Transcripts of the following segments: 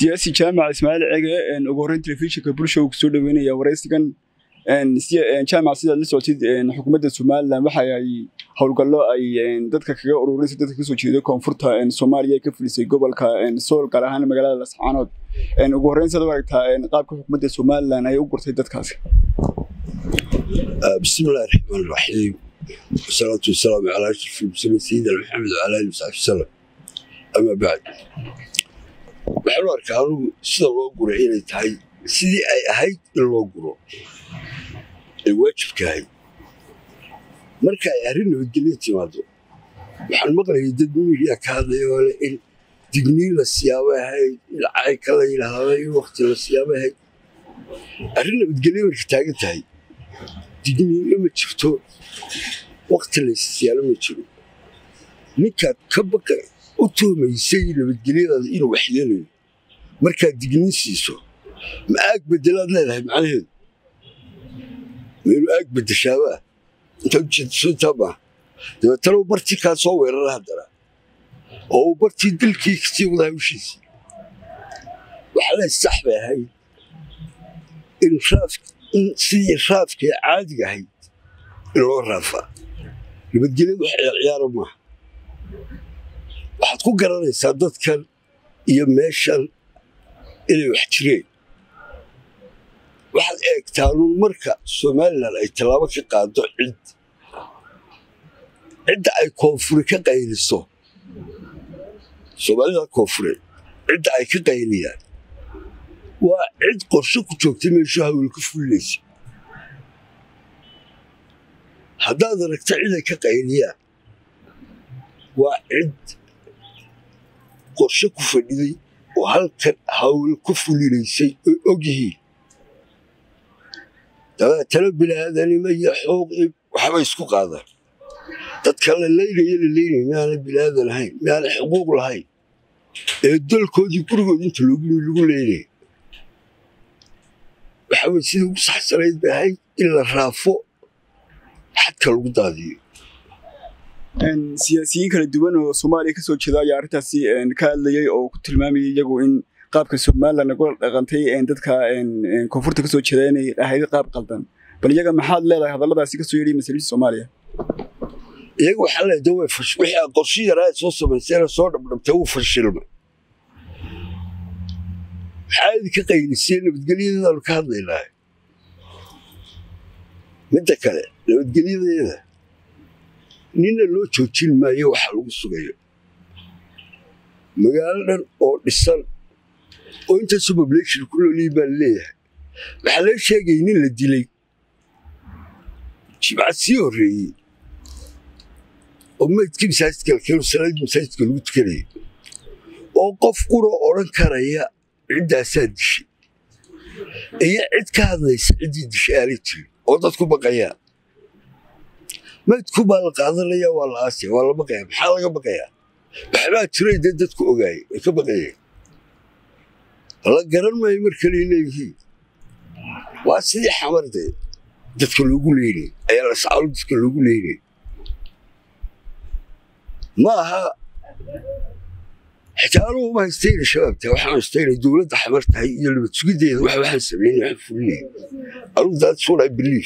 siyaasi jaamac ismaaciil cege ugu horreyn telefishinka bulsha uu kusoo dhaweynaya waraysigan jaamac sidaad la socotid xukuumadda somalilan waxa ay howlgallo ay dadka kaga ururinaysa dadka kasoo jeeda koonfurta soomaaliya ka fulisay gobolka sool gaar ahaan magaalada lascaanood ugu horreyn sidaad u aragtaa qaabka xukuumadda somalilan ay u gurtay dadkaasi بسم الله الرحمن الرحيم والصلاة والسلام على أشرف المرسلين سيدنا محمد وعلى آله وصحبه وسلم أما بعد waxaan u arkaa anugu sida loo guray inay tahay sidii ay ahayd in loo guro ay waajibka ahayd marka ay arrin nabadgelyo timaado waxaan maqlayay dad miidiya ka hadlaya oo leh in digniin la siyaabo ahayd in cayka la yidhaahdo in wakti la siyaabo ahayd arrin nabadgelyo marka taagan tahay digniinna ma jirto wakti laysisiyaalo ma jiro ninkaad ka baka u tuhmaysay nabadgelyadaada inuu waxyeelayo markaad digniin siiso ma aag bedelaad leedahay macnaheedu ma inuu aag bedeshaabaa intaad ujeediso intaa maaha dabeetana uu bartii kaa soo weerara haddana oo uu bartii dilkii kasii wada hawshiisii waxaa lehay sax bay ahayd in in sidii raafkee caadiga ahayd in loo raafaa nabadgelyadu wax ciyaarciyaara maaha waxaad ku garanaysaa dadkan iyo meeshan inay wax jireen waxaad eegtaanuun marka somalilan ay tallaabo ka qaado cid cidda ay koonfuri ka qayliso soomaalida koonfureed cidda ay ka qayliyaan waa cid qorshe ku joogtay meeshu hawel ka fulinaysa haddaad aragta cid ay ka qayliyaan waa cid qorshe ku fadhiday oo halkan hawl ku fulinaysay oy og yihiin dabeetana bilaadanimo iyo xooq waxba isku qaadaan dadka la leynaya la leynaya miaana bilaadan ahayn miaana xuquuq lahayn ee dalkoodii gurigood inta logimi lagu leynaya waxa weye sidii ugu saxsanayd bay ahayd in la raafo xadka lagu daadiyo siyaasiyiin kala duwan oo soomaaliya kasoo jeeda ayaa arrintaasi ka hadlayay oo ku tilmaamayay iyagu in qaabka somalilan lagu dhaqantay dadka koonfurta kasoo jeeda inay ahayd qaab qaldan bal iyaga maxaad leedahay hadalladaasi kasoo yeedhay masaliinta soomaaliya iyaga waxaa leedahay way fash wixii aan qorshe yaraa soo samaysayna soo dhabdhabtay wuu fashilmay maxaa idinka qaylisay nabadgelyadeedaanu ka hadlaynahay midda kale nabadgelyadeeda ninna loo joojin maayo waxa lagu sugayo magaalo dhan oo dhisan oo intaasoo population ku noolyihi baa laleeyahay waxaa laga sheegayay nin la dilay jimcad sii horreeyey oo maydkii masaajidka lakeeno salaadii masaajidka lagu tukanayay oo qof qura odhan karaya ciddaasaa dishay iyo cid ka hadlaysa ciddii dishay aanay jirin oo dadku baqayaan maydku baa la qaadanaya waa la aasaya waa la baqaya maxaa laga baqayaa waxbaa jiray dee dadku ogaayay way ka baqayeen la garan maayo mar kaley leeyihiin waa sidii xamardee dadka loogu leynay ayaa la sacalo dadka loogu leynay ma aha xitaa anugu ma haystayna shabaabta waxaan haystayna dowladda xamar tahay iyo nabad sugiddeeda wax waxaan sameynay waxaan fulinaya anugu that's what I believe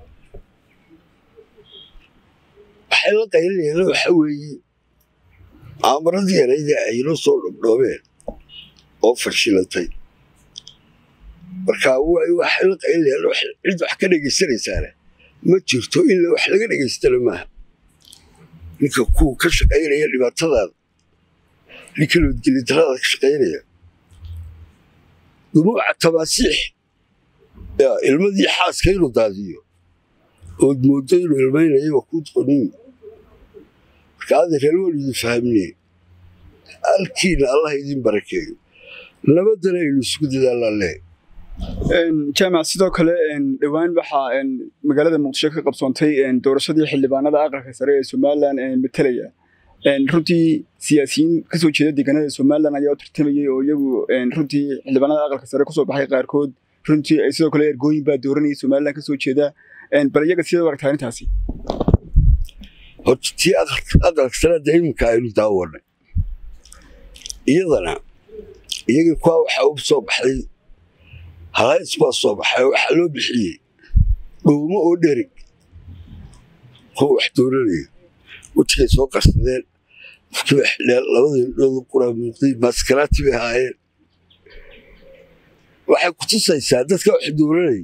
waxay la qaylinayaan waxa weeye aamuradii yarayda aynoo soo dhabdhoobeen oo fashilantay marka waxay la qaylinayaan cid wax ka dhegaysanaysaana ma jirto in wax laga dhegaystana maaha ninka kuwa ka shaqaynaya dhibaatadaada ninka nabadgeli darada ka shaqaynaya dumuuca tabaasiix ilmadii xaaska inuu daadiyo ood mooddo inuu ilmaynayo waa kuu doqoniin marka adeer waan idin fahamne halkiina allah idin barakeeyo nabadana aynu isugu dadaallaan leh jaamac sidoo kale dhowaan waxaa magaalada muqdisho ka qabsoontay doorashadii xildhibaanada aqalka sare ee somalilan matalaya runtii siyaasiyiin kasoo jeeda deegaanada somalilan ayaa u tartamayey oo iyagu runtii xildhibaanada aqalka sare kusoo baxay qaarkood runtii sidoo kale ergooyin baa dooranayay somalilan kasoo jeeda bal iyaga sida u aragtaa arrintaasi horta tii aqalka sanada iminka aynu daawanay iyadana iyagii kuwa waxaa u soo baxday halays baa soo baxay waxaa loo bixiyey dhuumo oo dherig kuwa wax dooranaya wejigay soo qarsadeen qofkiiba xidheen labadii indhoodu quraa muuqday maaskaraati bay ahaayeen waxay ku tusaysaa dadka wax dooranayay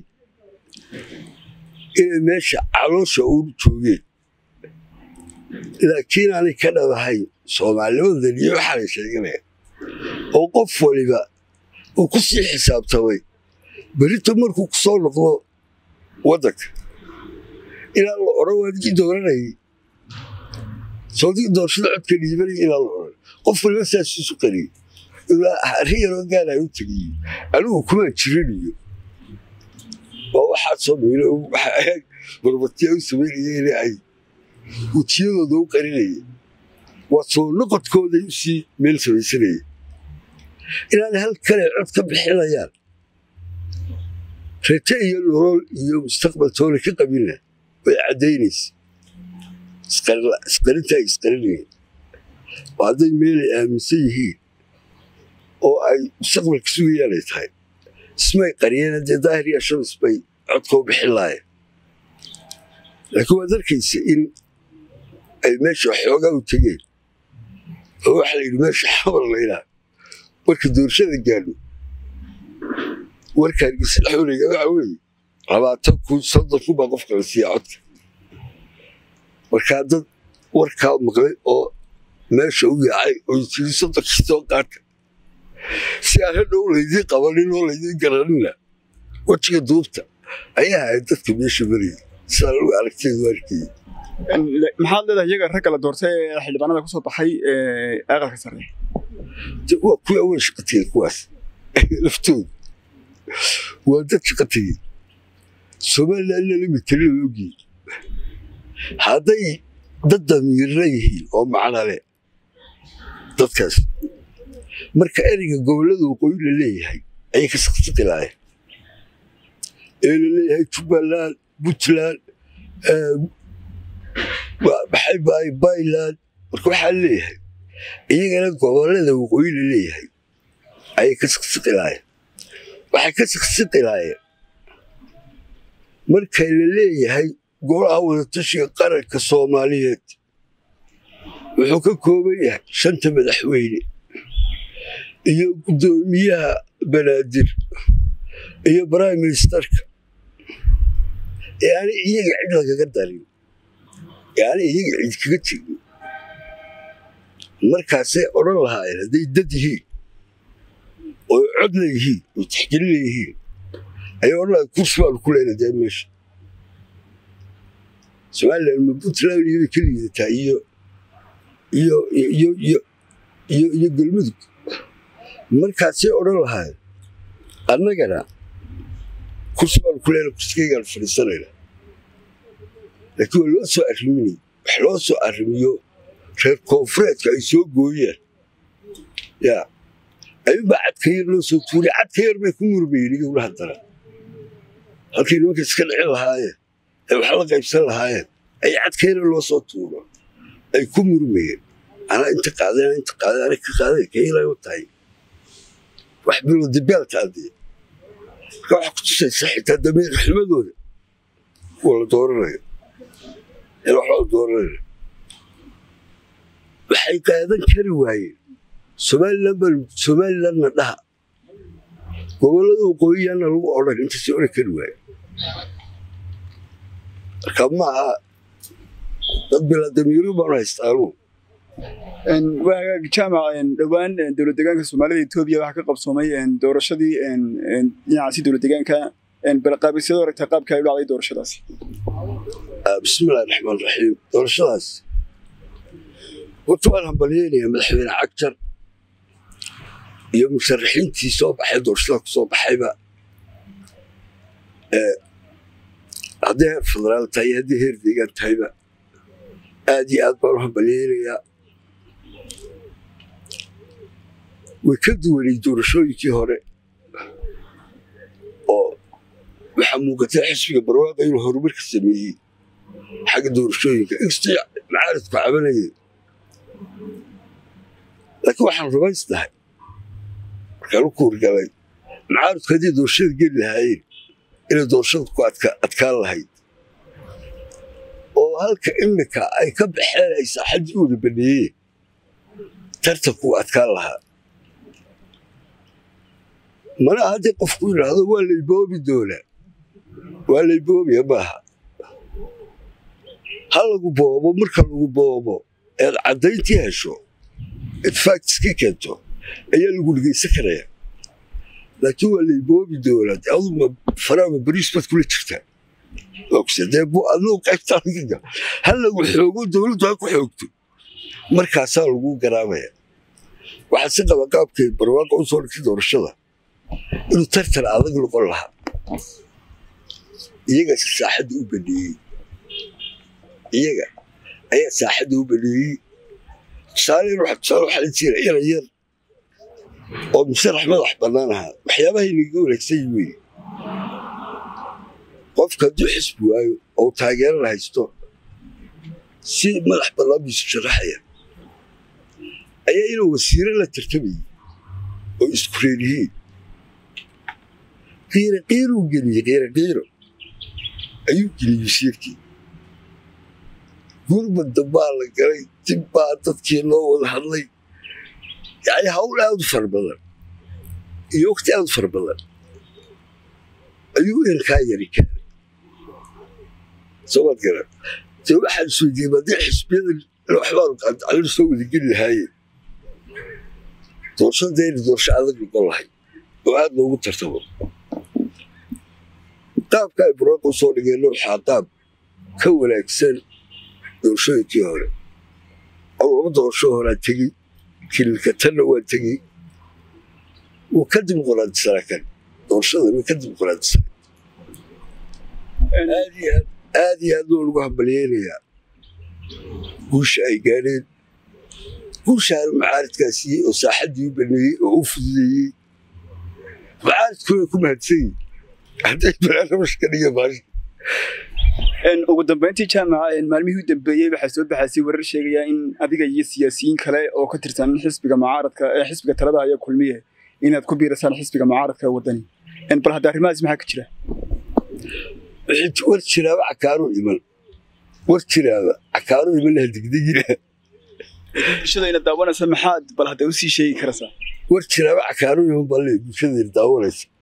inay meesha caloosha ugu joogeen laakiin aanay ka dhabahayn soomaalinimadan iyo waxaanay sheeganaya oo qof waliba uu ku sii xisaabtamay berito markuu ku soo noqdo waddanka ilaa la odhan waa digii dooranayay soo digi doorashada codka dhiibanaya ilaa la odhan qof waliba saasiisu qariyey ilaa arrin yaroo gaaraan u tegiyey anigu kumaan jirinayo waa waxaa soo miilo waxa ahayd barbatiya u samaynayeen ay wejiyadooda u qarinaya waa soo noqodkooday u sii meel samaysanaya inaanay hal kale cod ka bixinayaan raje iyo nolol iyo mustaqbal toona ka qabina way caddaynaysa isqarinta ay isqarinayeen oo hadday meelay aaminsan yihiin oo ay mustaqbalka sugayaan ay tahay ismay qariyeen haddee daahir iyo shamis bay codka u bixin laayeen laakiin waad arkaysa in ay meesha xoogaa u tegeen oo waxaa la yidhi meesha xabar laydhaa marka doorashada gaadho warka hargeysa dhexooleyga waxa weeye labaatan kun soddon kun baa qofka la siiya codka markaa dad warkaa maqlay oo meesha u yaacay oo jiri soddonkii soo qaata si aan hadhow laydiin qabanin oo laydiin garanina wejiga duubta ayaa ahayd dadka meesha marayay sidaa lagu aragteedu arkayay maxaad leedahay iyaga ragga la doortay ee xildhibaanada kusoo baxay aqalka sare waa kuwa awen shaqa tegey kuwaas laftooda waa dad shaqa tegey somaliland lala mitali la ogyihin hadday dad damiirna yihiin oo macna leh dadkaas marka ereyga gobollada waqooyi la leeyahay ayay ka saqsaqi laayeen ee la leeyahay jubbaland puntland maxay bahay bayland marka waxaa leeyahay iyagana gobollada waqooyi la leeyahay ayay ka saqsaqi laayeen waxay ka saqsaqi laayeen marka la leeyahay golaha wadatashiga qaranka soomaaliyeed wuxuu ka kooban yahay shanta madaxweyne iyo guddoomiyaha banaadir iyo prime ministerka ee aanay iyaga cid lagaga darin ee aanay iyaga cid kaga tegin markaasay odhan lahaayeen hadday dad yihiin oo cod leeyihiin oo tixgelin leeyihiin ayay odhan lahayen kursi baanu ku leyna dee meesha somaliland ma puntland iyada ka liidataa iyo iyo iyo iyo iyo iyo galmudug markaasay odhan lahaayeen annagana kursi baanu ku leyna kursigaygaan fadhiisanayna laakiin waa loo soo arriminay wax loo soo arrimiyo reer koonfureedka ay soo gooyaan yaa ayuunbaa cadka yar loo soo tuuray cadka yar bay ku murmayeen iyaguna haddana halkii nimanka iska dhicin lahaayeen ay wax la qaybsan lahaayeen ay cadka yar loo soo tuuro ay ku murmayeen anaa inta qaadeen inta qaadeen ana ka qaadeen kailay u tahay wax bilo dibaalka adee marka waxaa ku tusaysa xitaa damiir xumadooda kuwa la dooranayo ee wax loo dooranayo waxay qaadan kari waayeen somaliland baa somalilandna dhaha gobollada waqooyiyaana lagu odhan intaasay odhan kari waaye marka ma aha dad bilaadamiiro baanu haystaanugu waa hagaag jaamac dhowaan dowlad deegaanka soomaalida etoobiya waxaa ka qabsoomay doorashadii dhinacaasi dowlad deegaanka balqaabisyada aragtaa qaabka ay u dhacday doorashadaasi bismillahi raxmaan raxiim doorashadaas horta waan hambalyeynaya madaxweyne cagjar iyo musharaxiintii soo baxay doorashada ku soo baxayba haddii heer federaal tahay iyo haddii heer deegaan tahayba aad iyo aad baan u hambalyeynayaa way ka duwanay doorashooyinkii hore oo waxaa muuqatay xisbiga barwaaqa inuu horumar ka sameeyey xagga doorashooyinka inkastoo macaaridku cabanayeen laakiin waxaan rumaysnahay markaan u kuurgalay mucaaradku haddii doorashada geli lahaayeen inay doorashada ku adkaan lahayd oo halka imika ay ka baxeen ay saaxadii uuna baneeyeen tartanku adkaan lahaa mana haddii qofku yidhaahdo waa layboobi doonaa waa layboobiya maaha ha lagu boobo marka lagu boobo eed caddayntii hesho eed factiskii keento ayaa lagu dhegaysan karaya laakiin waa layboobi doonaa de aduma faraama bariis baad kula jirtaa ogsadee bu aduu qaybtaa ha lagu xoogo dowladdu ha ku xoogto markaasaa lagu garaamaya waxaa si qaba qaabkay barwaaqa u soo dhigtay doorashada inuu tartan adag noqon lahaa iyagase saaxadda u baneeyey iyaga ayaa saaxadda u baneeyey tusaaleyn waxa tusaale waxaa la jira ina yar oo musarax madax bannaan ahaa waxyaabahay naga wanaagsan yi weye qofka hadduu xisbi waayo oo taageerana haysto si madax bannaan biisu sharaxaya ayaa inuu wasiiro la tartamayey oo isku reer yihiin qiiro qiiruu geliyey qiiro qiiro ayuu geliyey wasiirkii gurmad dambaa la galay dib baa dadkii loo wada hadlay yacni hawl aad u fara badan iyo waqti aad u fara badan ayuu inkaa yari keenay soomad garan dee waxaan isweydiiyey haddii xisbiyada waxbaanu qaadacalin soo wadageli lahaayeen doorashada inay doorasho adag noqon lahay oo aad loogu tartamo qaabka ay buraaqa u soo dhigeenna waxaa qaab ka wanaagsan doorashooyinkii hore oo laba doorasho horaa tegey kililka tanna waa tegey wuu ka dimuqraadisanaa kan doorashada way ka dimuqraadisanay aad iyo aad aad iyo aad loo lagu hambalyeynayaa guusha ay gaadheen guushaana macaaridkaa siiyey oo saaxaddii u baneeyey oo u fududeeyey macaaridkuna ku mahadsan yihin hadday barnaamij ka dhiga maasha ugu dambeyntii jaamaca maalmihii u dambeeyey waxaa soo baxaysay warar sheegaya in adiga iyo siyaasiyiin kale oo ka tirsan xisbiga mucaaradka ee xisbiga talada haya kulmiye inaad ku biirasaan xisbiga mucaaradka wadani bal hadda arrimahaas maxaa ka jira war jiraaba cakaaruu iman war jiraaba cakaaruu iman laha degdegina bulshadayna daawanaysa maxaad bal hadda usii sheegi karaysaa war jiraaba cakaaruu iman balle bulshadayna daawanaysa